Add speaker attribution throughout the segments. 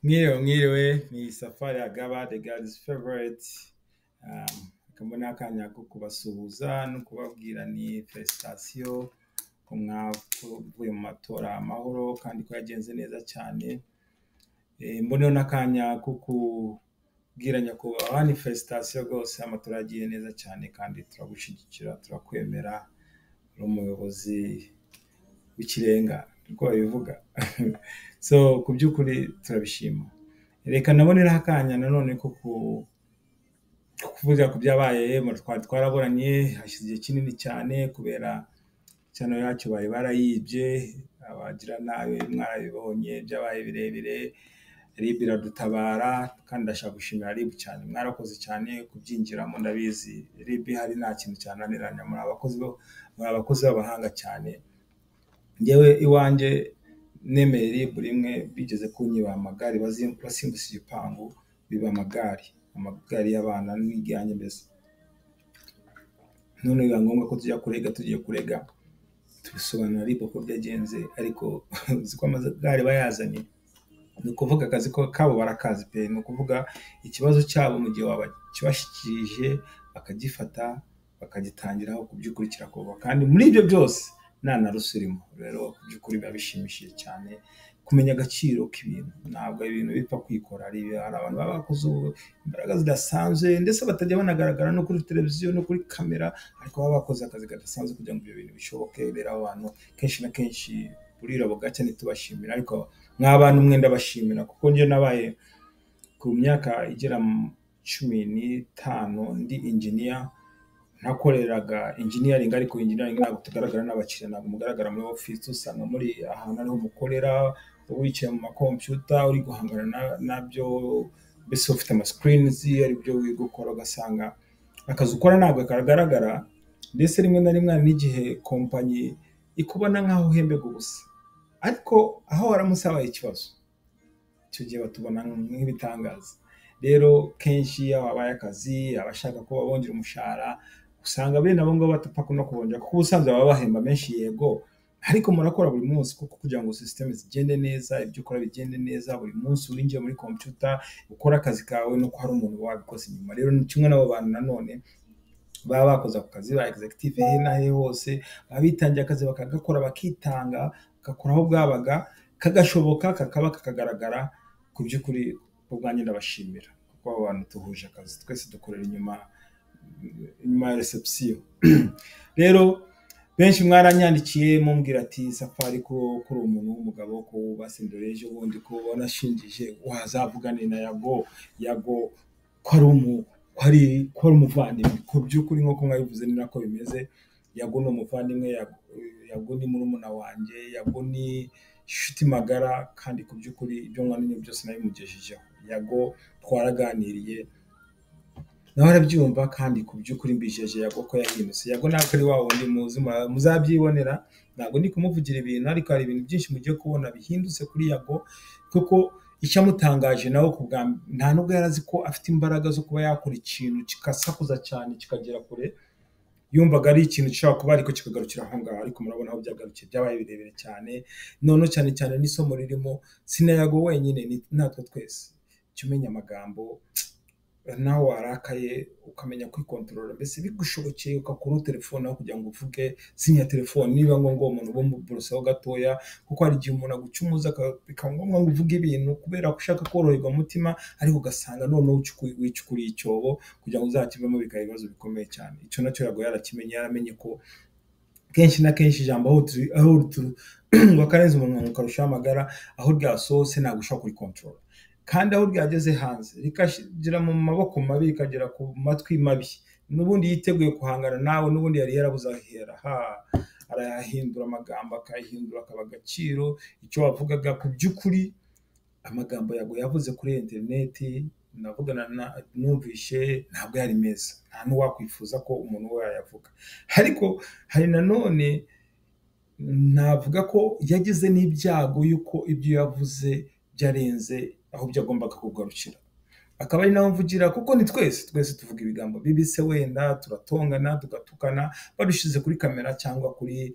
Speaker 1: Mwiriwe mwiriwe ni safari ya gaba the girl's favorite um, akaba n'akanya ko kubasuhuza no kubabwira ni felicitasiyo ko mwavuye mu matora amahoro kandi ko yagenze neza cyane Eh, mboneho n'akanya ko kubwira nyakubahwa ni felicitasiyo rwose amatora yagiye neza cyane kandi turagushyigikira turakwemera uri umuyobozi w'ikirenga uko babivuga so ku by'ukuri turabishima reka naboneraho akanya nanone ko ku- ko kuvuga ku byabaye mu twari twaraburanye hashize igihe kinini cyane kubera cyane yacyo bari barayibye abagira nabi mwarabibonye byabaye birebire rib iradutabara kandi ndashaka gushimira rib cyane mwarakoze cyane kubyinjiramo ndabizi rib hari nta kintu cyananiranya muri abakozi bo- muri abakozi b'abahanga cyane ngewe iwanjye nemeye rib rimwe bigeze kunyiba amagare bazim- basimbutse igipangu biba amagare amagare y'abana n'ibyanjye mbese none biba ngombwa ko tujya kurega tugiye kurega tubisobanura ariko uko byagenze ariko uzi ko amagare bayazanye ni ukuvuga akazi ko kabo barakazi pe ni ukuvuga ikibazo cyabo mu gihe wabakibashyikirije bakagifata bakagitangiraho ku by'ukuri kirakorwa kandi muri ibyo byose nta na rusirimo rero ku by'ukuri biba bishimishije cyane kumenya agaciro k'ibintu ntabwo ibintu bipfa kwikora hari hari abantu baba bakoze ubu- imbaraga zidasanzwe ndetse batajya banagaragara no kuri televiziyo no kuri kamera ariko baba bakoze akazi kadasanzwe kugira ngo ibyo bintu bishoboke rero abo bantu kenshi na kenshi burira bugacya ntitubashimira ariko nk'abana umwenda bashimira kuko njye nabaye ku myaka igera mu cumi n'itanu ndi inginiya nakoreraga engineering ariko engineering ntabwo tugaragara n'abakiriya ntabwo mugaragara muri office usanga muri ahantu ariho mukorera wicaye mu makompiyuta uri guhangana na- nabyo mbese ufite amascreens ari byo uri gukora ugasanga akazi ukora ntabwo kagaragara ndetse rimwe na rimwe hari n'igihe kompanyi ikubona nk'aho uhembega ubusa ariko aho waramutse habaye ikibazo icyo gihe batubona nk'ibitangaza rero kenshi iyo habaye akazi abashaka ko babongera umushahara usanga bene abo ngabo batapfa no kubongera kuko ubusanzwe baba bahemba menshi yego ariko murakora buri munsi kuko kugira ngo sisiteme zigende neza ibyo ukora bigende neza buri munsi winjiye muri kompiyuta ukora akazi kawe nuko hari umuntu wabikoze inyuma rero ni kimwe n'abo bantu nanone baba bakoze ako kazi ba executive he na he hose baba bitangiye akazi bakagakora bakitanga bagakora aho bwabaga kagashoboka kakaba kakagaragara ku by'ukuri ku bwanjye ndabashimira kuko abo bantu duhuje akazi twese dukorera inyuma inyuma ya reception rero benshi mwaranyandikiye mumbwira ati safari ko ko uri umuntu w'umugabo ko basendera ejo bundi ko wanashingije wazavuga ni na yago yago ko ari umu ko ari ko ari umuvandimwe ku by'ukuri nk'uko mwabivuze ni nako bimeze yago ni umuvandimwe Yago- yago ni murumuna wanjye yago ni inshuti magara kandi ku by'ukuri ibyo mwananiye byose nabimugejejeho yago twaraganiriye nawe arabyumva kandi ku by'ukuri mbijeje yago ko yahindutse yago ntabwo ari wa wundi muzi mu- muzabyibonera ntabwo ndi kumuvugira ibintu ariko hari ibintu byinshi mugiye kubona bihindutse kuri yago kuko icyamutangaje nawe ku bwa mb- nta nubwo yari azi ko afite imbaraga zo kuba yakora ikintu kikasakuza cyane kikagera kure yumvaga ari ikintu gishobora kuba ariko kikagarukira aho ngaho ariko murabona aho byagarukiye byabaye birebire cyane noneho cyane cyane n'isomo ririmo sinayago wenyine ni- natwe twese jya umenya amagambo nawe warakaye ukamenya kwikontorora mbese bigushobokeye ugakuraho telefone aho kugira ngo uvuge sinya telefone niba ngombwa uwo muntu bumuburosaho gatoya kuko hari igihe umuntu agucumuza aka- bikaba ngombwa ngo uvuge ibintu kubera ko ushaka koroherwa mu mutima ariko ugasanga noneho ucuku- wicukuriye icyobo kugira ngo uzakivemo bikaba ibibazo bikomeye cyane icyo nacyo yago yarakimenye yaramenye ko kenshi na kenshi ijambo aho turi- aho turi- wakarenza umunwa ngo ukarushaho amagara aho ryasohotse ntabwo ushobora kurikontorora kandi aho ryageze hanze rikagera mu maboko mabi rikagera ku matwi mabi n'ubundi yiteguye guhangana nawe n'ubundi yari yarabuze ahera ha arayahindura amagambo akayahindura akaba agaciro icyo wavugaga ku by'ukuri amagambo yago yavuze kuri interineti navugana na numvishe ntabwo yari meza nta n'uwakwifuza ko umuntu we yayavuga ariko hari nanone navuga ko yagize n'ibyago y'uko ibyo yavuze byarenze aho byagombaga kugarukira akaba ari nawe mvugira kuko ni twese twese tuvuga ibigambo bibise wenda turatongana tugatukana badushyize kuri kamera cyangwa kuri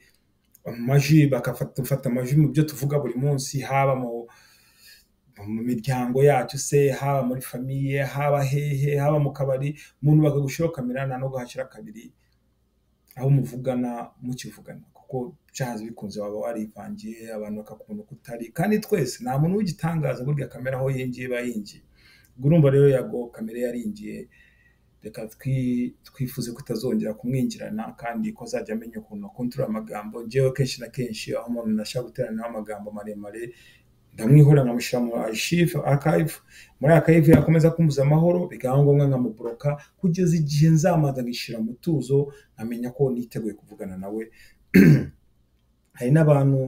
Speaker 1: amajwi bakafata amajwi mu byo tuvuga buri munsi haba mu mu miryango yacu se haba muri famiye haba hehe haba mu kabari umuntu bakagushyiraho kamera nta nubwo hashyira kabiri aho muvugana mukivugana kuko byahaze bikunze waba warivangiye abantu bakakubona uko utari kandi twese nta muntu w'igitangaza burya kamera aho yinjiye iba yinjiye ubwo urumva rero yago kamera yaringiye reka twifuze ko itazongera kumwinjirana kandi ko azajya amenya ukuntu akontorora amagambo ngewe kenshi na kenshi aho umuntu nashaka guteranaho amagambo maremare ndamwihora nkamushyira mu arshive archive muri archive yakomeza kumbuza amahoro bikaba ngombwa nkamuboroka kugeza igihe nzamaza ngishyira mu tuzo nkamenya ko niteguye kuvugana nawe hari n'abantu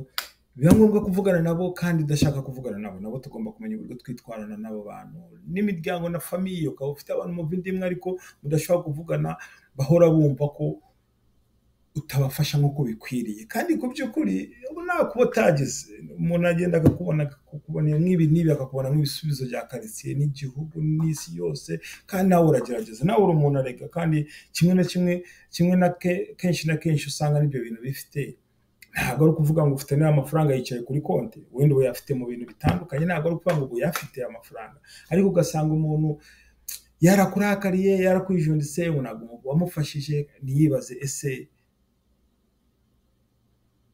Speaker 1: biba ngombwa kuvugana nabo kandi udashaka kuvugana nabo nabo tugomba kumenya uburyo twitwarana n'abo bantu n'imiryango na famiye ukaba ufite abantu mu bindimwe ariko mudashobora kuvugana bahora bumva ko utabafasha nk'uko bikwiriye kandi ku by'ukuri ubu nawe kuba utageze umuntu agenda akakubona akakubona nk'ibi n'ibi akakubona nk'ibisubizo bya karitsiye n'igihugu n'isi yose kandi nawe uragerageza nawe uri umuntu arega kandi kimwe na kimwe kimwe na ke- kenshi na kenshi usanga n'ibyo bintu bifite ntabwo ari ukuvuga ngo ufite n'aya mafaranga yicaye kuri konti wenda ubu yafite mu bintu bitandukanye ntabwo ari ukuvuga ngo ubu yafite amafaranga ariko ugasanga umuntu yarakurakariye yarakwijunditse ntabwo wamufashije ntiyibaze ese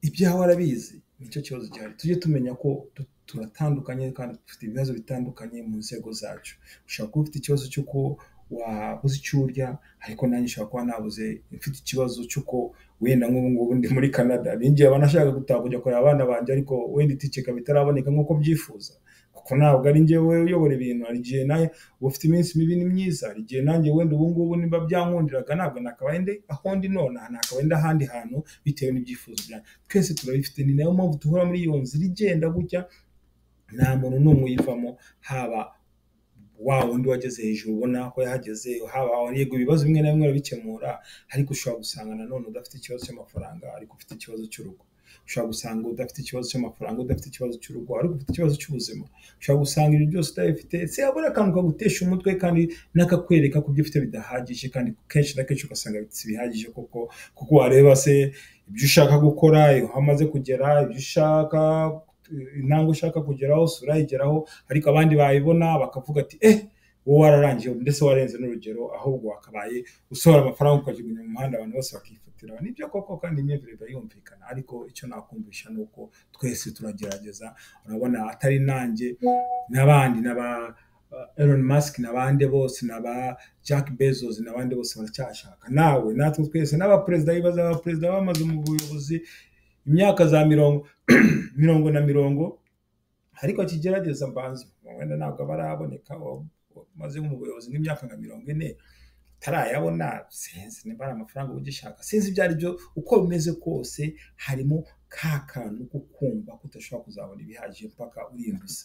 Speaker 1: ibyaho arabizi nicyo kibazo gihari tujye tumenya ko tu- turatandukanye kandi dufite ibibazo bitandukanye mu nzego zacu ushobora kuba ufite ikibazo cy'uko wabuze icyo urya ariko nanjye ushobora kuba nabuze mfite ikibazo cy'uko wenda nk'ubu ngubu ndi muri canada ninjye abanashaka gutaha kujya kureba abana banjye ariko wenda itike ikaba itaraboneka nk'uko byifuza kuko ntabwo ari njyewe uyobora ibintu hari igihe nawe uba ufite iminsi mibi ni myiza hari igihe nanjye wenda ubu ngubu niba byankundiraga ntabwo nakabaye ndi aho ndi nonaha nakabaye ndi ahandi hantu bitewe n'ibyifuzo byanjye twese turabifite ni nayo mpamvu duhora muri iyo nzira igenda gutya nta muntu n'umwe uyivamo haba wa wundi wageze hejuru ubona ko yahageze haba yego ibibazo bimwe na bimwe urabikemura ariko ushobora gusanga nanone udafite ikibazo cy'amafaranga ariko ufite ikibazo cy'urugo ushobora gusanga udafite ikibazo cy'amafaranga udafite ikibazo cy'urugo ariko ufite ikibazo cy'ubuzima ushobora gusanga ibyo byose utabifite se yabura akantu kagutesha umutwe kandi n'akakwereka ko ibyo ufite bidahagije kandi kenshi na kenshi ugasanga si bihagije koko kuko wareba se ibyo ushaka gukora aho amaze kugera ibyo ushaka intambwe ushaka kugeraho si urayigeraho ariko abandi bayibona bakavuga ati eh wowe wararangiye ndetse warenze n'urugero ahubwo wakabaye usohora amafaranga ukajugunya mu muhanda abantu bose bakifatira nibyo koko kandi imyumvire iba yumvikana ariko icyo nakumvisha ni uko twese turagerageza urabona atari nanjye n'abandi n'aba Elon Musk n'abandi bose n'aba Jack Bezos n'abandi bose baracyashaka nawe natwe twese n'abaperezida bibaza abaperezida bamaze mu buyobozi imyaka za mirongo mirongo na mirongo ariko akigerageza mbanza wenda ntabwo aba araboneka maze mu buyobozi nk'imyaka nka mirongo ine utarayabona sinzi niba ari amafaranga uba ugishaka sinzi ibyo ari byo uko bimeze kose harimo ka kantu ko kumva ko udashobora kuzabona ibihagije mpaka uriyembuza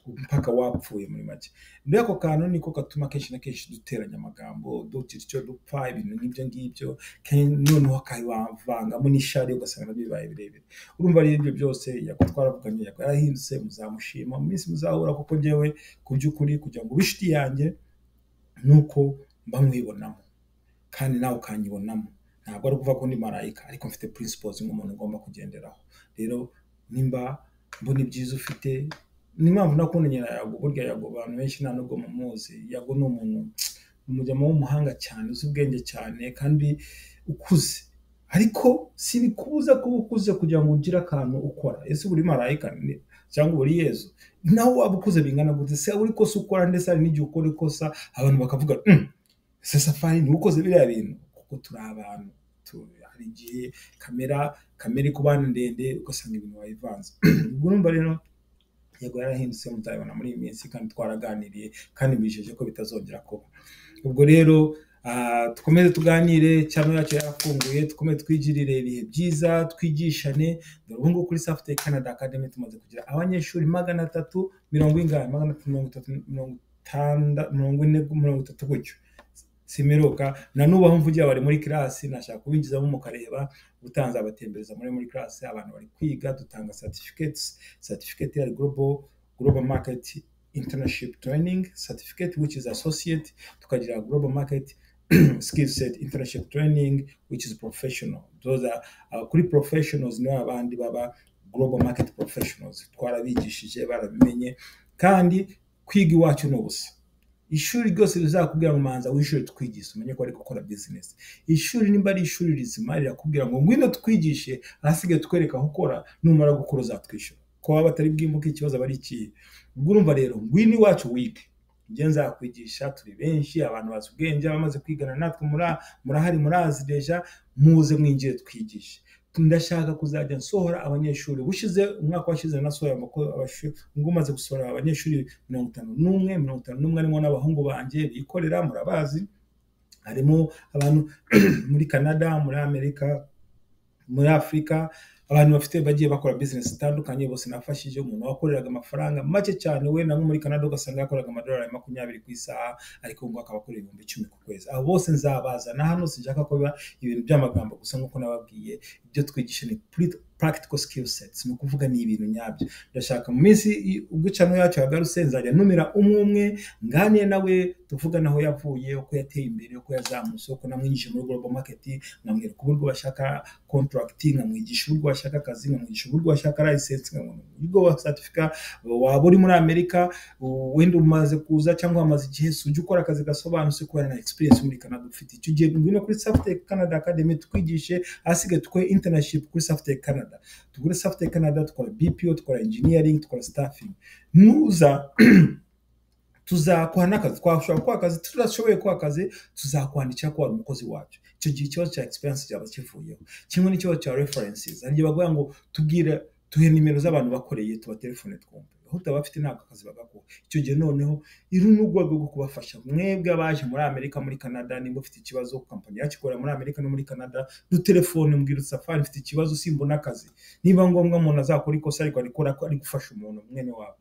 Speaker 1: mpaka wapfuye muri make muri ako kantu niko gatuma kenshi na kenshi duteranya amagambo dugira icyo dupfa ibintu nk'ibyo ngibyo kandi noneho akabivangamo n'ishari ugasanga bibaye birebire urumva rero ibyo byose yago twaravuganye yago yarahindutse muzamushima mu minsi muzahura kuko ngewe ku by'ukuri kugira ngo ube inshuti yanjye ni uko mba nkwibonamo kandi nawe ukanyibonamo ntabwo ari ukuvuga ko ndi marayika ariko mfite principles nk'umuntu ugomba kugenderaho rero nimba mbona ibyiza ufite ni impamvu nakunda nyina yago burya yago abantu benshi nta nubwo mumuzi yago ni umuntu ni umujyamo w'umuhanga cyane uzi ubwenge cyane kandi ukuze ariko si bikubuza kuba ukuze kugira ngo ugire akantu ukora ese buri marayika ni- cyangwa buri yezu nawe waba ukuze bingana gute se buri kosa ukora ndetse hari n'igihe ukora ikosa abantu bakavuga "Mm, ese safari niwe ukoze biriya bintu kuko turi abantu tu- hari igihe kamera kamera ikubana ndende ugasanga ibintu wayivanze ubwo urumva rero yego yarahindutse muzabibona muri iyi minsi kandi twaraganiriye kandi mbijeje ko bitazongera kuba ubwo rero ah, dukomeze tuganire cyangwa yacu yarafunguye dukomeze twigirire ibihe byiza twigishane dore ubu ngubu kuri safute canada academy tumaze kugira abanyeshuri magana atatu mirongo ingahe magana atatu mirongo itatu mirongo itanda mirongo ine mirongo itatu gutyo simiruka na n'ubu aho mvugiye bari muri kirasi nashaka kubinjizamo mukareba utanze abatembereza muri muri kirasi abantu bari kwiga dutanga certificates certificate ya global global market internship training certificate which is associate tukagira global market skill set internship training which is professional those are uh, kuri professionals nibo abandi baba global market professionals twarabigishije barabimenye kandi kwiga iwacu ni ubusa ishuri ryose rizakubwira mu manza w'ishuri twigishe umenye ko ari gukora bizinesi ishuri nimba ari ishuri rizima rirakubwira ngo ngwino twigishe ahasigaye twereka aho ukora numara gukora uzatwishyura ko waba atari bwimbuke ikibazo aba ari ikihe ubwo urumva rero ngwino iwacu wige ibyo nzakwigisha turi benshi abantu bazi ubwenge abamaze kwigana natwe mura- murahari murazireja muze mwinjire twigishe ndashaka kuzajya nsohora abanyeshuri bushize umwaka washize nasohoye amako- abashu- ngo umaze gusohora abanyeshuri mirongo itanu n'umwe mirongo itanu n'umwe harimo n'abahungu banjye bikorera murabazi harimo abantu muri canada muri amerika muri afurika abantu bafite bagiye bakora bizinesi zitandukanye bose nafashije umuntu wakoreraga amafaranga make cyane we nabo muri canada ugasanga yakoraga amadolari makumyabiri ku isaha ariko ngo akaba akorera ibihumbi icumi ku kwezi abo bose nzabazana hano sinshaka ko biba ibintu by'amagambo gusa nk'uko nababwiye ibyo twigisha ni puri- practical skill sets ni ukuvuga ni ibintu nyabyo ndashaka mu minsi i- ubwo icanwa yacu yagarutse nzajya numira umwe umwe nganiye nawe tuvugane aho yavuye uko yateye imbere uko yazamutse uko namwinjije muri global market nkamwereka uburyo bashaka contract nkamwigisha uburyo washaka akazi nkamwigisha uburyo washaka license nkamwigisha uburyo wa certifica waba uri muri amerika u- wenda umaze kuza cyangwa wamaze igihe si ujya ukora akazi gasobanutse kubera na experience muri canada ufite icyo ugiye ngwino kuri saftec canada academy tukwigishe ahasigaye dukore internship kuri saftec canada tugure saftec canada dukora bpo dukora engineering dukora staffing nuza tuzakuha n'akazi twashobora kuha akazi tudashoboye kuha akazi tuzakwandikira ko wari umukozi wacu icyo gihe ikibazo cya experience cyaba kivuyeho kimwe n'ikibazo cya references hari igihe bavuga ngo tubwire tuhe nimero z'abantu bakoreye tubatelefone twumve aho utaba bafite ntabwo akazi bagakuha icyo gihe noneho iri ni urwego rwo kubafasha mwebwe abaje muri amerika muri canada nimba ufite ikibazo kampani yacu ikorera muri amerika no muri canada dutelefone mbwira uti safari mfite ikibazo simbona akazi niba ngombwa umuntu azakora ikosa ariko arikora ko ari gufasha umuntu mwene wabo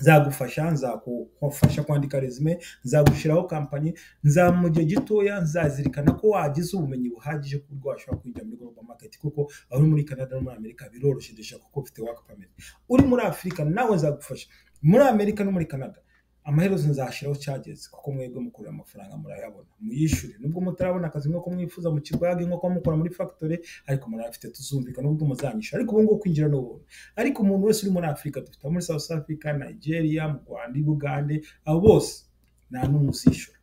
Speaker 1: nzagufasha nzakufasha kwandika resume nzagushyiraho kampani nza mu gihe gitoya nzazirikana ko wagize ubumenyi buhagije ku buryo washobora kwinjira muri global market kuko aho uri muri canada no muri amerika biroroshye dushaka kuko ufite work permit uri muri afurika nawe nzagufasha muri amerika no muri canada amaherezo nzashyiraho charges kuko mwebwe mukorera amafaranga murayabona muyishyure nubwo mutarabona akazi nk'uko mwifuza mu kibwage nk'uko mukora muri factory ariko murayafite tuzumvikana ubwo muzanyishyura ariko ubu ngubu kwinjira ni ubuntu ariko umuntu wese uri muri afurika dufite abo muri south africa nigeria mu rwanda i bugande abo bose nta n'umwe uzishyura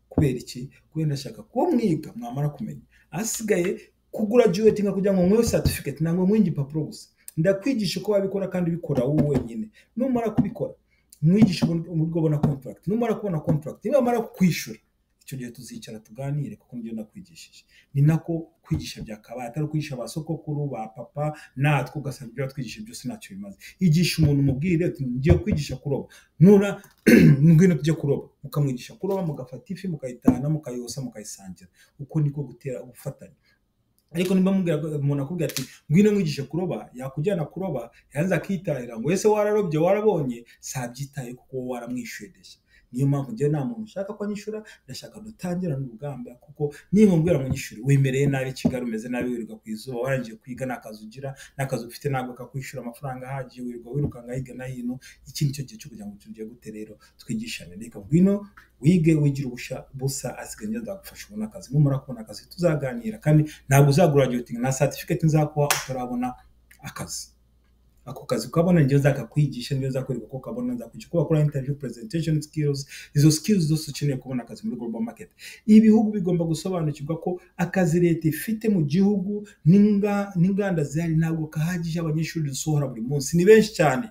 Speaker 1: kubera iki kubera ndashaka kuba mwiga mwamara kumenya ahasigaye kugura juweti nka kugira ngo nkwewe certificate ntabwo nkwiye igipapuro gusa ndakwigisha uko wabikora kandi ubikora wowe wenyine numara kubikora mwigisha uburyo uburyo ubona contract numara kubona contract nimamara kwishyura icyo gihe tuzicara tuganire kuko nibyo nakwigishije ni nako kwigisha byakabaye atari ukwigisha ba sokokuru ba papa natwe ugasanga ibyo watwigisha byose ntacyo bimaze igisha umuntu umubwire uti ngiye kwigisha kuroba nura ngwino tujye kuroba mukamwigisha kuroba mugafata ifi mukayitahana mukayosa mukayisangira uko niko gutera ubufatanye ariko niba mubwira umuntu akubwira ati ngwino mwigishe kuroba yakujyana kuroba yanze akitahira ngo ese wararobye warabonye sabyitaye kuko wowe waramwishyuye deshya niyo mpamvu njyewe nta muntu ushaka ko anyishyura ndashaka dutangirane urugamba kuko nimumbwira ngo nyishyure wemereye nabi kigali umeze nabi wirirwa ku izuba warangije kwiga nta kazi ugira nta kazi ufite ntabwo kakwishyura amafaranga ahagije wirirwa wirukanga hirya no hino iki ni cyo gihe cyo kugira ngo tugiye gute rero twigishane reka ngwino wige wigira ubusha busa asigaye njye nzagufasha ubona akazi numara kubona akazi tuzaganira kandi ntabwo uzaguraduwetinga nta certificate nzakuha utarabona akazi ako kazi ukabona njyewe nzakakwigisha njyewe nzakwereka ko ukabona nzakwigisha uko bakora interview presentation skills izo skills zose ukeneye kubona akazi muri global market ibihugu bigomba gusobanukirwa ko akazi leta ifite mu gihugu n'inga- n'inganda zihari ntabwo kahagije abanyeshuri dusohora buri munsi ni benshi cyane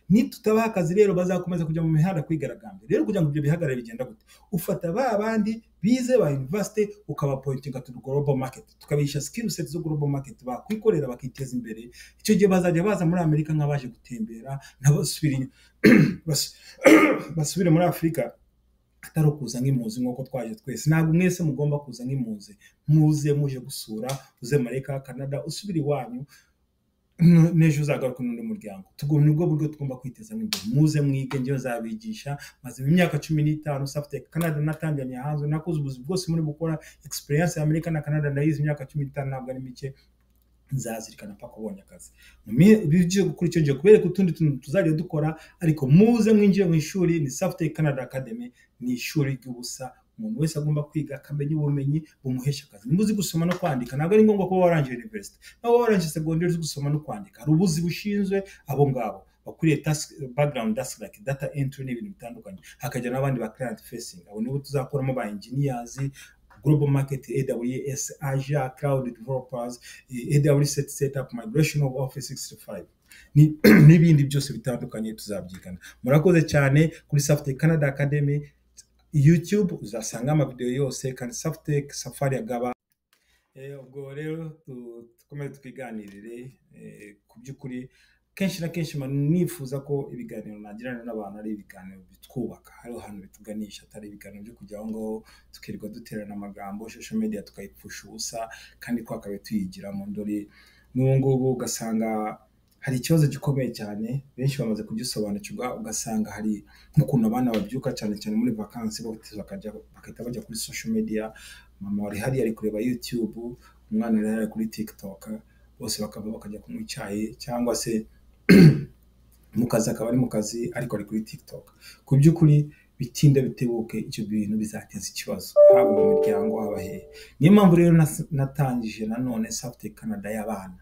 Speaker 1: nitutabaha akazi rero bazakomeza kujya mu mihanda kwigaragambya rero kugira ngo ibyo bihagarare bigenda gute ufata ba bandi bize ba university ukabapointinga to global market tukabisha skill set zo global market bakwikorera bakiteza imbere icyo gihe bazajya baza muri amerika nk'abaje gutembera n'abasubira inyuma bas- basubire muri afurika atari ukuza nk'impunzi nk'uko twaje twese ntabwo mwese mugomba kuza nk'impunzi muze muje gusura uze muri ka canada usubire iwanyu n- n'ejo uzagaruka n'undi muryango Tugu- ni bwo buryo tugomba kwitezamo imbere muze mwige njyewe nzabigisha maze mu myaka cumi n'itanu safite canada natangiranye hanze nakoze ubuzi bwose muri gukora experience ya amerika na canada ndayizi imyaka cumi n'itanu ntabwo ari mike nzazirikana mpaka ubonye akazi Mu mi- bigiye gukora icyo gihe kubereka utundi tuntu tuzajya dukora ariko muze mwinjire mu ishuri ni safite canada academy ni ishuri ry'ubusa umuntu wese agomba kwiga akamenya ubumenyi bumuhesha akazi niba uzi gusoma no kwandika ntabwo ari ngombwa kuba warangije university nawe warangije segonderi uzi gusoma no kwandika hari ubuzi bushinzwe abo ngabo bakuriye background desk like data entry n'ibintu bitandukanye hakajya n'abandi ba client facing abo nibo tuzakuramo ba engineers global market aws azure cloud developers aws setup migration of office 65 ni- n'ibindi byose bitandukanye tuzabyigana murakoze cyane kuri safety canada academy youtube uzasanga amavidewo yose kandi safitec safari agaba Eh, ubwo rero tu- dukomeze twiganirire eh, ku by'ukuri kenshi na kenshi mba nifuza ko ibiganiro nagirana n'abantu ari ibiganiro bitwubaka hariho ahantu bituganisha atari ibiganiro byo kujya aho ngaho tukirirwa duterana amagambo social media tukayipfusha ubusa kandi twakabe tuyigiramo dore n'ubu ngubu ugasanga hari ikibazo gikomeye cyane benshi bamaze kugisobanukirwa ugasanga hari nk'ukuntu abana babyuka cyane cyane muri vakansi bateza bakajya bagahita bajya kuri social media mama wari hariya ari kureba youtube umwana wari hariya kuri tiktok bose bakava bakajya kunywa icyayi cyangwa se mu kazi akaba ari mu kazi ariko ari kuri tiktok ku by'ukuri bitinda bitebuke icyo bintu bizateza ikibazo haba mu miryango haba hehe niyo mpamvu rero nas- natangije nanone safte canada y'abana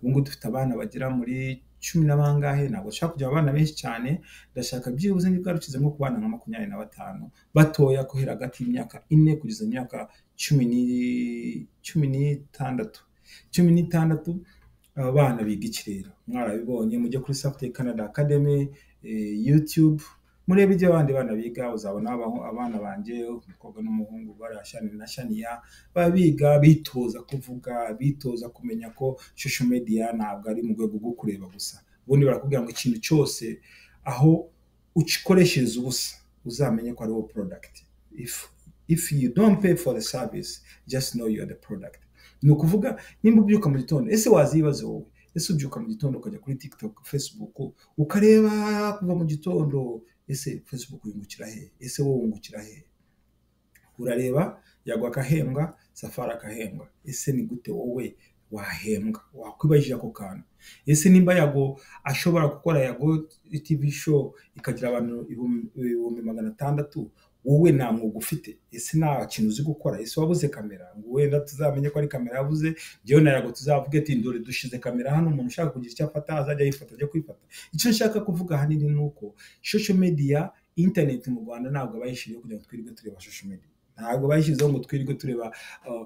Speaker 1: ubu ngubu dufite abana bagera muri cumi na bangahe ntabwo dushaka kugira abana benshi cyane ndashaka byibuze nibwo rukize nko ku bana nka makumyabiri na batanu batoya guhera hagati y'imyaka ine kugeza imyaka cumi ni- cumi n'itandatu cumi n'itandatu aba bana biga ikirere mwarabibonye mujye kuri safte canada academy eh, youtube murebe ibyo abandi bana biga uzabona abaho- abana banjye umukobwa n'umuhungu bari ashani na shaniya baba biga bitoza kuvuga bitoza kumenya ko social media ntabwo ari mu rwego rwo kureba gusa ubundi barakubwira ngo ikintu cyose aho ukikoreshereza ubusa uzamenye ko ari wowe product if if you don't pay for the service just know you are the product ni ukuvuga nimba ubyuka mu gitondo ese wazi ibibazo wowe ese ubyuka mu gitondo ukajya kuri tiktok facebook ukareba kuva mu gitondo ese facebook yungukira he ese wowe wungukira he urareba yagwa akahembwa safari akahembwa ese ni gute wowe wahembwa wakwibajije ako kantu ese nimba yago ashobora gukora yago tv show ikagira abantu ibihumbi ibihumbi magana atandatu wowe nta mwuga ufite ese nta kintu uzi gukora ese wabuze kamera ngo wenda tuzamenye ko ari kamera yabuze njyewe na yago tuzavuge ati ndore dushize kamera hano umuntu ushaka kugira icyo afata azajya yifata ajya kwifata icyo nshaka kuvuga ahanini ni uko social media internet mu rwanda ntabwo abayishiriye kugira ngo twirirwe tureba social media ntabwo bayishyizeho ngo twirirwe tureba uh,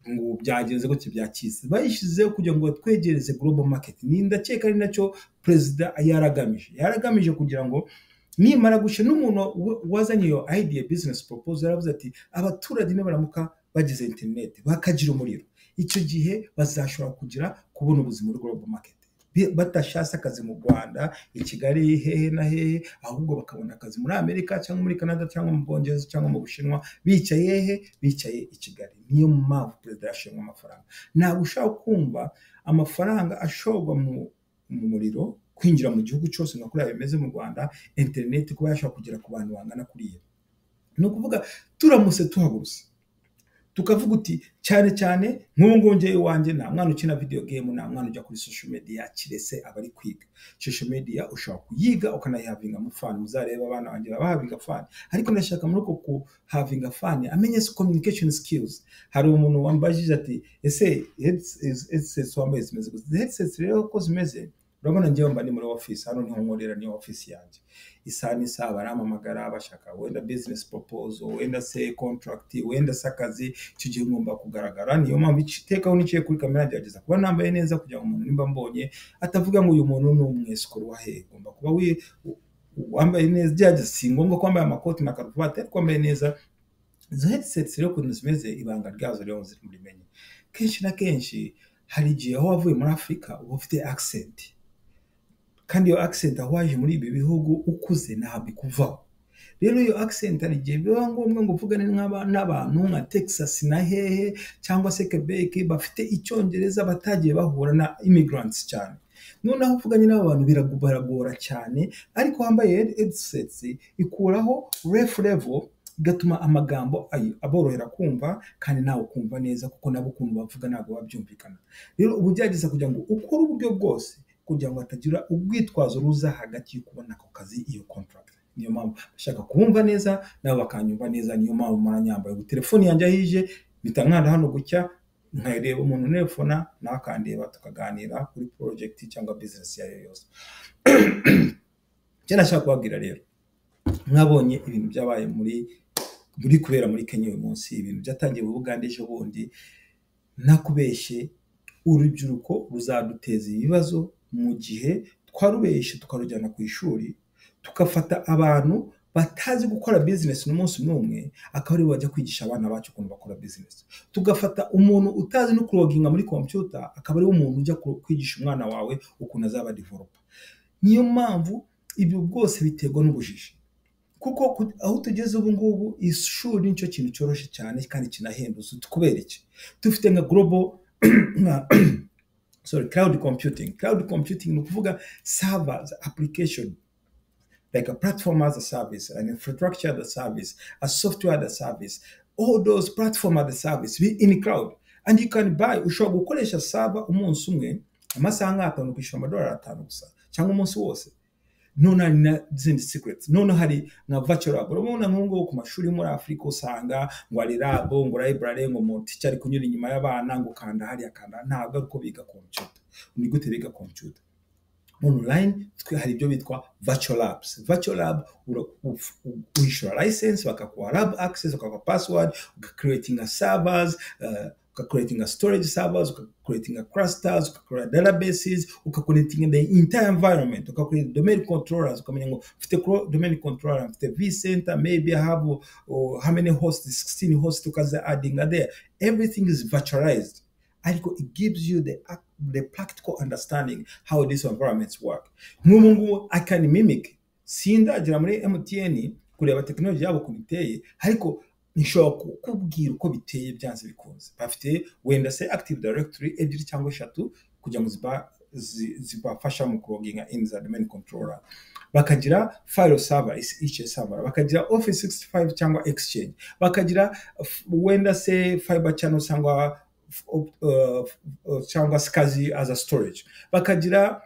Speaker 1: ngo byagenze gutya byakize bayishyizeho kugira ngo batwegereze global market ni ndakeka ari nacyo perezida yaragamije yaragamije kugira ngo nimara guca n'umuntu wa- wazanye iyo idea business proposal yaravuze ati abaturage nibaramuka bagize internet bakagira umuriro icyo gihe bazashobora kugira kubona ubuzima muri global market Bi- batashatse akazi mu rwanda i kigali hehe na hehe ahubwo bakabona akazi muri amerika cyangwa muri canada cyangwa mu bwongereza cyangwa mu bushinwa bicaye he bicaye i kigali niyo mpamvu perezida yashimwe amafaranga ntabwo ushaka kumva amafaranga ashorwa mu, mu muriro kwinjira mu gihugu cyose nka kuriya bimeze mu rwanda interineti kuba yashobora kugera ku bantu bangana kuriya ni ukuvuga turamutse tuhagurutse tukavuga uti cyane cyane nk'ubu ngubu njyewe iwanjye nta mwana ukina video game nta mwana ujya kuri social media kirese aba ari kwiga social media ushobora kuyiga ukanayihavinga mu fani muzareba abana banjye bahavinga fani ariko ndashaka muri uko kuhavinga fani amenye se communication skills hari umuntu wambajije ati ese headsets headsets wambaye zimeze gute Izi headsets rero uko zimeze urabona njyewe mba ndi muri office hano niho nkorera niyo office yanjye isaha n'isaha barampamagara bashaka wenda business proposal wenda se contract wenda se akazi icyo gihe ngomba kugaragara niyo mpamvu ic- iteka aho niciye kuri kamera gerageza kuba nambaye neza kugira ngo umuntu nimba ambonye atavuga ngo uyu muntu ni umwesikoro wa hehe ugomba kuba wi- u- wambaye neza gerageza si ngombwa ko wambaye amakoti na karuvati ariko wambaye neza izo headsets rero ukuntu zimeze ibanga ryazo rero ziri muri menye kenshi na kenshi hari igihe aho wavuye muri afurika uba ufite accent kandi iyo accent aho waje muri ibi bihugu ukuze ntabwo ikuvaho rero iyo accent hari igihe biba ngombwa ngo uvugane n'aba- n'abantu nka texas na hehe cyangwa se quebec bafite icyongereza batagiye bahura na immigrants cyane noneho uvuganye n'aba bantu biragora cyane ariko wambaye headsets ikuraho ref level igatuma amagambo ay- aborohera kumva kandi nawe ukumva neza kuko nabo ukuntu bavuga ntabwo babyumvikana rero uba ugerageza kugira ngo ukore uburyo bwose kugira ngo hatagira urwitwazo ruza hagati yo kubona ako kazi iyo contract niyo mpamvu bashaka kubumva neza nabo bakanyumva neza niyo mpamvu muranyambaye ubu telefoni yanjye aho ije mpita nkanda hano gucya nkareba umuntu unefona nawe akandeba tukaganira kuri project cyangwa business iyo ari yo yose icyo nashaka kubabwira rero mwabonye ibintu byabaye muri muri kubera muri kenya uyu munsi ibintu byatangiye mu bugande ejo bundi ntakubeshye urubyiruko ruzaduteza ibibazo mu gihe twarubeshye tukarujyana ku ishuri tugafata abantu batazi gukora bizinesi n'umunsi n'umwe akaba aribo bajya kwigisha abana bacu ukuntu bakora bizinesi tugafata umuntu utazi no kuroginga muri kompiyuta akaba ariwe umuntu ujya kwigisha umwana wawe ukuntu azaba divoropa niyo mpamvu ibyo bwose biterwa n'ubujiji kuko aho tugeze ubu ngubu ishuri nicyo kintu cyoroshye cyane kandi kinahendutse kubera iki dufite nka global sorry cloud computing cloud computing ni ukuvuga servers application like a platform as a service, an infrastructure as a service, a software as a service. All those platform as a service be in cloud. And you can buy, ushobora gukoresha server umunsi umwe, amasaha nk'atanu ukishyura amadolari atanu gusa, cyangwa umunsi wose. None hari na zindi secrets. None hari na virtual lab. Urabona nk'ubwo ku mashuri muri Afurika usanga ngo hari lab, ngo library, ngo umuticha ari kunyura inyuma y'abana, ngo kanda hariya kanda. Ntabwo ari uko biga computer. Ni gute biga computer? online twe hari ibyo bitwa virtual labs virtual lab uyishura license bakakuha lab access bakakuha password ugakuretinga servers ugakuretinga storage servers ugakuretinga clusters ugakurera databases ugakuretinga the entire environment ugakurera domain controllers ukamenya ngo mfite domain controller mfite vcenter maybe i have uh, how many hosts 16 hosts ukaza addinga there everything is virtualized ariko it gives you the, the practical understanding how these environments work nk'ubu ngubu i can mimic sindagera muri mtn kureba tekinoloji yabo ukuntu iteye ariko nshobora kukubwira uko biteye byanze bikunze bafite wenda se active directory ebyiri cyangwa eshatu kugira ngo zibafasha mu kuroginga in za domain controller bakagira file server each server bakagira office 65 cyangwa exchange bakagira wenda se fiber channel cyangwa cyangwa skazi as a storage bakagira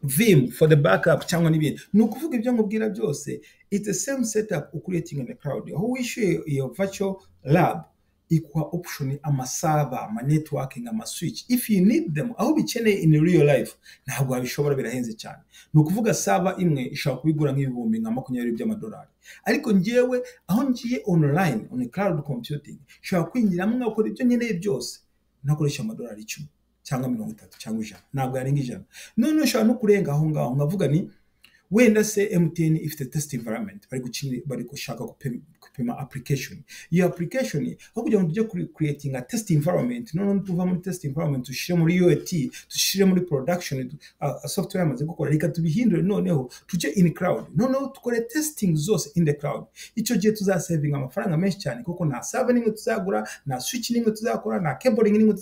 Speaker 1: vim for the backup cyangwa n'ibindi ni ukuvuga ibyo nkubwira byose it's the same setup ucreating in the cloud aho wishyuye iyo virtual lab ikuha option amasaba ama networking ama switch if you need them aho bikeneye in real life ntabwo wabishobora birahenze cyane ni ukuvuga saba imwe ishobora kubigura nk'ibihumbi nka makumyabiri by'amadolari ariko ngewe aho ngiye online on cloud computing nshobora kwinjiramo nkakora ibyo nkeneye byose nakoresha amadolari icumi cyangwa mirongo itatu cyangwa ijana ntabwo yarenga ijana none ushobora no kurenga aho ngaho nkavuga ni wenda se mtn ifite test environment bari gukinira bari gushaka gupima application iyo application aho kugira ngo tujye kuri creating test environment none tuva muri test environment tushire muri UAT tushire muri production uh, software amaze gukora reka tubihindure noneho tujye in cloud noneho dukore testing zose in the cloud icyo gihe tuzasavinga amafaranga menshi cyane kuko nta server n'imwe tuzagura nta switch n'imwe tuzakora na cabling n'imwe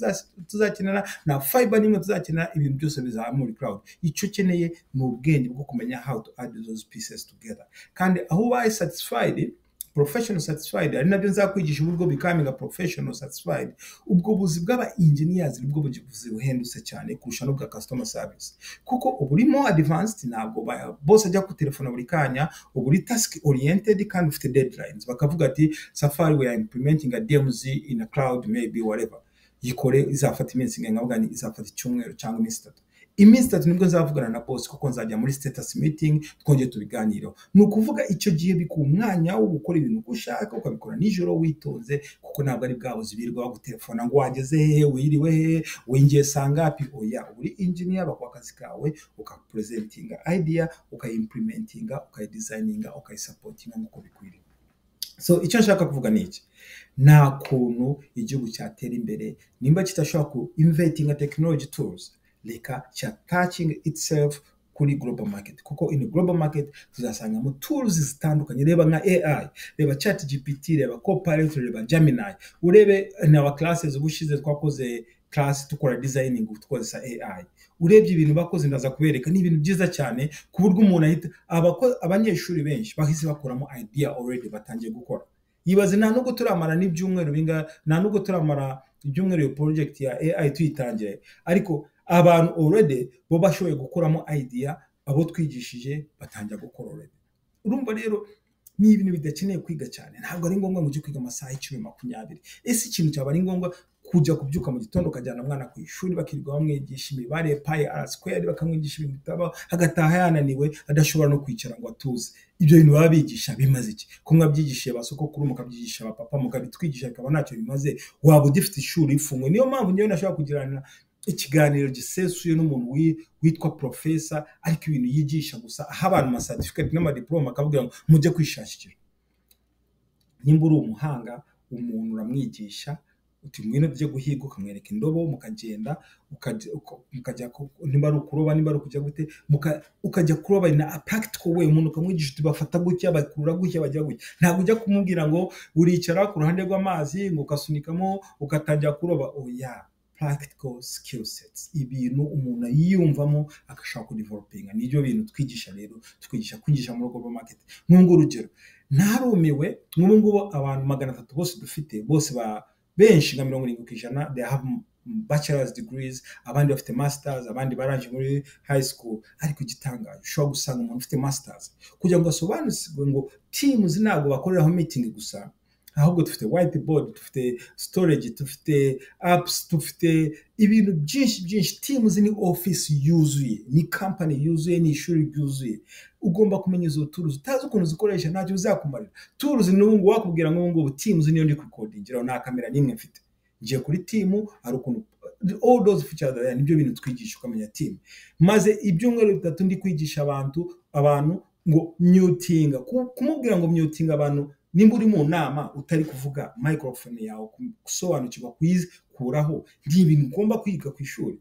Speaker 1: tuzakenera na fiber n'imwe tuzakenera ibintu byose bizaba muri cloud icyo ukeneye ni ubwenge bwo kumenya how how to add those pieces together kandi aho ubaye satisfied professional satisfied ari nabyo nzakwigisha uburyo becoming a professional satisfied ubwo buzi bw'aba engineers nibwo buzi buhendutse cyane kurusha n'ubwa customer service kuko uba uri more advanced ntabwo bose ajya ku telefona buri kanya uba uri task oriented kandi ufite deadlines bakavuga ati safari we are implementing a dmz in a cloud maybe whatever yikore izafata iminsi nkavuga ni izafata icyumweru cyangwa iminsi itatu iminsi itatu nibwo nzavugana na bose kuko nzajya muri status meeting twongere tubiganireho ni ukuvuga icyo gihe bikuha umwanya wo gukora ibintu uko ushaka ukabikora nijoro witonze kuko ntabwo ari bwa buzi birirwa bagutelefona ngo wageze hehe wiriwe hehe winjiye sangapi oya uri engineer bakuha akazi kawe ukapurezentinga idea ukayimplementinga ukayidesigninga ukayisapotinga nk'uko bikwiriye so icyo nshaka kuvuga ni iki nta kuntu igihugu cyatera imbere nimba kitashobora ku inventinga technology tools reka cyataching itself kuri global market kuko in global market tuzasangamo tools zitandukanye reba nka AI reba chat GPT reba copilot reba Gemini urebe na wa classes ubushize twakoze class tukora designing tukozesa AI urebye ibintu bakoze ndaza kubereka ni ibintu byiza cyane ku buryo umuntu ahita abanyeshuri benshi bahise bakuramo idea already batangiye gukora yibaze nta nubwo turamara n'ibyumweru binga nta nubwo turamara ibyumweru iyo project ya AI tuyitangiye ariko abantu already bo bashoboye gukuramo idea abo twigishije batangira gukora already urumva rero ni ibintu bidakeneye kwiga cyane ntabwo ari ngombwa ngo ujye kwiga amasaha icumi makumyabiri ese ikintu cyaba ari ngombwa kujya kubyuka mu gitondo ukajyana umwana ku ishuri bakirirwa bamwigisha imibare payi arasikweri bakamwigisha ibintu bitabaho agataha yananiwe adashobora no kwicara ngo atuze ibyo bintu baba bigisha bimaze iki ko mwabyigishije ba sokokuru mukabyigisha abapapa mukabitwigisha bikaba ntacyo bimaze waba ugifite ishuri rifunguye niyo mpamvu ngewe nashobora kugirana ikiganiro gisesuye n'umuntu witwa porofesa ariko ibintu yigisha gusa aha abantu amasatifikati n'amadiporome akababwira ngo mujye kwishakira nimba uri umuhanga umuntu uramwigisha uti mwino byo guhiga ukamwereka indobo mukagenda mukajya nimba ari ukuroba nimba ari ukujya gute ukajya kuroba na practical way umuntu ukamwigisha uti bafata gutya bakurura gutya bajya gutya ntabwo ujya kumubwira ngo uricara ku ruhande rw'amazi ngo ukasunikamo ugatangira kuroba oya practical skill sets ibintu umuntu yiyumvamo agashaka kudivelopinga nibyo bintu twigisha rero twigisha kwigisha muri global market nk'ubu urugero narumiwe nk'ubu ngubu abantu magana atatu bose dufite bose ba benshi nka mirongo irindwi ku ijana they have bachelors degrees abandi bafite masters abandi barangije muri high school ariko igitangaje ushobora gusanga umuntu ufite masters kugira ngo asobanukirwe ngo teams ntabwo bakoreraho meeting gusa ahubwo dufite whiteboard dufite storage dufite apps dufite ibintu byinshi byinshi teams ni office yuzuye ni company yuzuye ni ishuri ryuzuye ugomba kumenya izo turuzi utazi ukuntu zikoresha ntacyo bizakumarira turuzi ni ubungubu wakubwira ngo ubungubu teams niyo ndi kukodingira nta kamera n'imwe mfite ngiye kuri timu hari ukuntu all those features nibyo bintu twigisha ukamenya timu maze ibyumweru bitatu ndi kwigisha abantu abantu ngo myutinga kumubwira ngo myutinga abantu nimba uri mu nama utari kuvuga microphone yawe gusobanukirwa kuyikuraho ni ibintu ugomba kwiga ku ishuri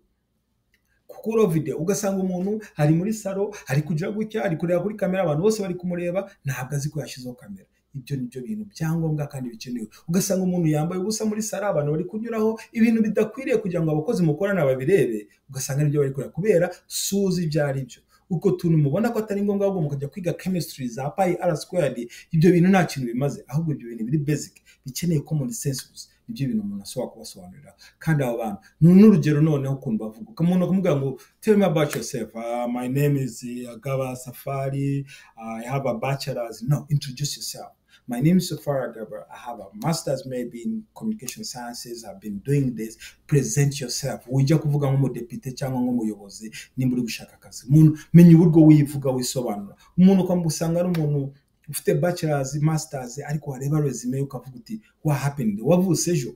Speaker 1: kukuro videwo ugasanga umuntu ari muri salo ari kujya gutya ari kureba kuri kamera abantu bose bari kumureba ntabwo azi ko yashyizeho kamera ibyo ni byo bintu byangombwa kandi bikenewe ugasanga umuntu yambaye ubusa muri salo abantu bari kunyuraho ibintu bidakwiriye kugira ngo abakozi mukorana babirebe ugasanga nibyo bari kureba kubera suzi ibyo ari byo ubwo tuntu mubona ko atari ngombwa ahubwo mukajya kwiga chemistry za payi ara sikweri ibyo bintu nta kintu bimaze ahubwo ibyo bintu biri basic bikeneye common sense gusa nibyo bintu umuntu ashobora kubasobanurira kandi abo bantu n'urugero noneho ukuntu bavuga umuntu akamubwira ngo tell me about yourself uh, my name is Agaba Safari uh, I have a bachelor's no introduce yourself My name is Safara Gerber. I have a master's maybe in communication sciences. I've been doing this. Present yourself. Ujya kuvuga nk'umudepite cyangwa nk'umuyobozi nimba uri gushaka akazi. Umuntu menya uburyo wivuga wisobanura. Umuntu ukamuha usanga ari umuntu ufite bachelor's, master's ariko wareba resume ukavuga uti wa happened wavutse ejo.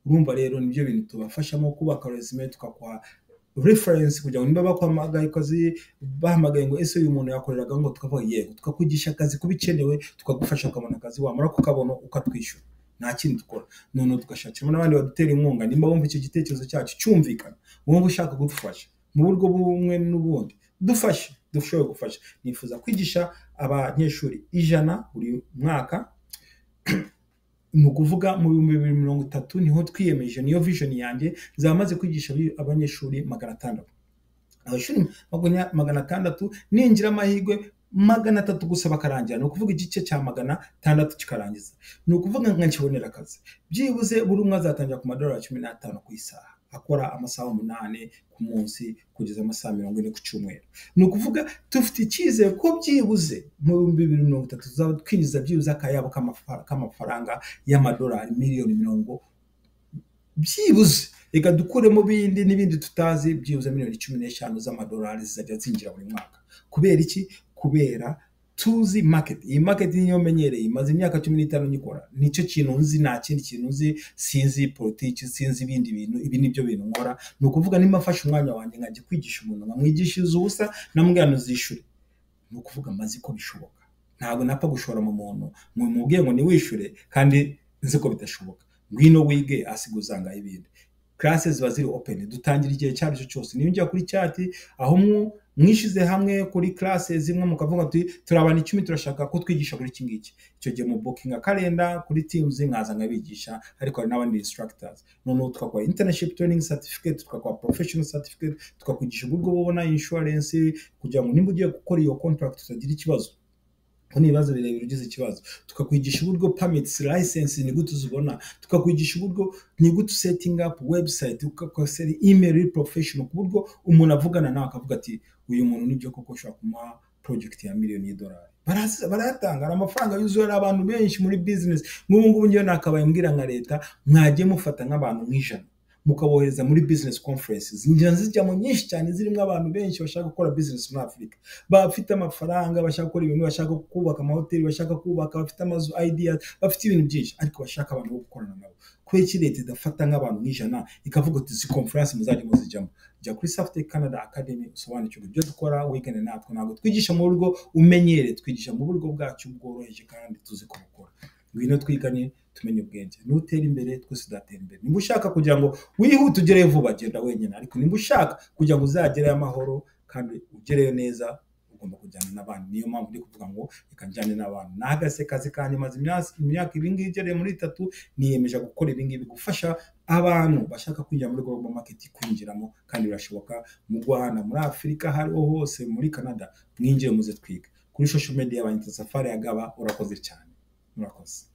Speaker 1: Urumva rero nibyo bintu tubafashamo kubaka resume tukakuha reference kugira ngo niba bakwamagaye akazi bahamagaye ngo ese uyu muntu yakoreraga ngo tukavuga yego tukakwigisha akazi kubikenewe tukagufasha ukabona akazi wamara kukabona ukatwishyura nta kindi dukora noneho tugashakiramo n'abandi badutera inkunga nimba wumva icyo gitekerezo cyacu cyumvikana wumva ushaka kudufasha mu buryo bumwe n'ubundi dufashe dushoboye gufasha nifuza kwigisha abanyeshuri ijana buri mwaka ni ukuvuga mu bihumbi bibiri mirongo itatu niho twiyemeje niyo vision yanjye nzaba maze kwigisha abanyeshuri magana atandatu abanyeshuri magana atandatu ninjira amahirwe magana atatu gusa bakarangira ni ukuvuga igice cya magana atandatu kikarangiza ni ukuvuga nka nkibonera akazi byibuze buri umwe azatangira ku madorari cumi n'atanu ku isaha akora amasaha umunani ku munsi kugeza amasaha mirongo ine ku cyumweru ni ukuvuga dufite icyizere ko byibuze mu bihumbi bibiri mirongo itatu tuzaba twinjiza byibuze akayabo k'amafaranga y'amadolari miliyoni mirongo byibuze reka dukuremo bindi n'ibindi tutazi byibuze miliyoni cumi n'eshanu z'amadolari zizajya zinjira buri mwaka kubera iki kubera tuzi maketi iyi maketi niyo menyereye imaze imyaka cumi n'itanu nyikora nicyo kintu nzi nta kindi kintu nzi sinzi politiki sinzi ibindi bintu ibi nibyo bintu nkora ni ukuvuga nimba mfashe umwanya wanjye nkajya kwigisha umuntu nkamwigishiriza ubusa namubwira zishyure ni ukuvuga maze ko bishoboka ntabwo napfa gushora mu muntu mumubwiye ngo niwishyure kandi nzi ko bidashoboka ngwino wige asiga uzangaye ibindi karase ziba ziri openi dutangira igihe icyo ari cyo cyose niba ujya kuri cyati aho mwishize hamwe kuri karase zimwe mukavuga ati turi abantu icumi turashaka ko twigisha kuri iki ngiki icyo gihe mu bukinga karenda kuri timuzi nkaza nkabigisha ariko hari n'abandi instructors noneho twakora internship training certificate twakora professional certificate tukakwigisha uburyo bubona insurance kugira ngo nimba ugiye gukora iyo contract utagira ikibazo ko ni ibibazo birebire ugize ikibazo tukakwigisha uburyo pamiti layisensi ni gute uzibona tukakwigisha uburyo ni gute usetinga apu webusayiti ukakosera imeri porofeshono ku buryo umuntu avugana nawe akavuga ati uyu muntu nibyo koko ushobora kumuha porojegiti ya miliyoni y'idolari barayatanga amafaranga yuzuye hari abantu benshi muri bizinesi nk'ubu ngubu ngewe nakabaye mbwira nka leta mwagiye mufata nk'abantu nk'ijana mukabohereza muri bizinesi konferensi zijya zijyamo nyinshi cyane zirimo abantu benshi bashaka gukora bizinesi muri afurika bafite amafaranga bashaka gukora ibintu bashaka kubaka amahoteli bashaka kubaka bafite amazu ayidiya bafite ibintu byinshi ariko bashaka abantu bo gukorana nabo kubera iki leta idafata nk'abantu nk'ijana ikavuga uti izi konferensi muzajya muzijyamo jya kuri safite canada academy usobanukirwe ibyo dukora wigane natwe ntabwo twigisha mu buryo umenyere twigisha mu buryo bwacu bworoheje kandi tuzi ko bukora ngwino twigane tumenye ubwenge nutera imbere twese tudatera imbere niba ushaka kugira ngo wihute ugereyo vuba genda wenyine ariko niba ushaka kugira ngo uzagereyo amahoro kandi ugereyo neza ugomba kujyana n'abandi niyo mpamvu ndi kuvuga ngo reka njyane n'abantu nahagase kazi kanjye maze imyaka ibingibi igereye muri itatu niyemeje gukora ibingibi gufasha abantu bashaka kwinjira muri global market kwinjiramo kandi birashoboka mu rwanda muri afurika aho ariho hose muri canada mwinjire muze twiga kuri social media yabanye safari ya gaba urakoze cyane murakoze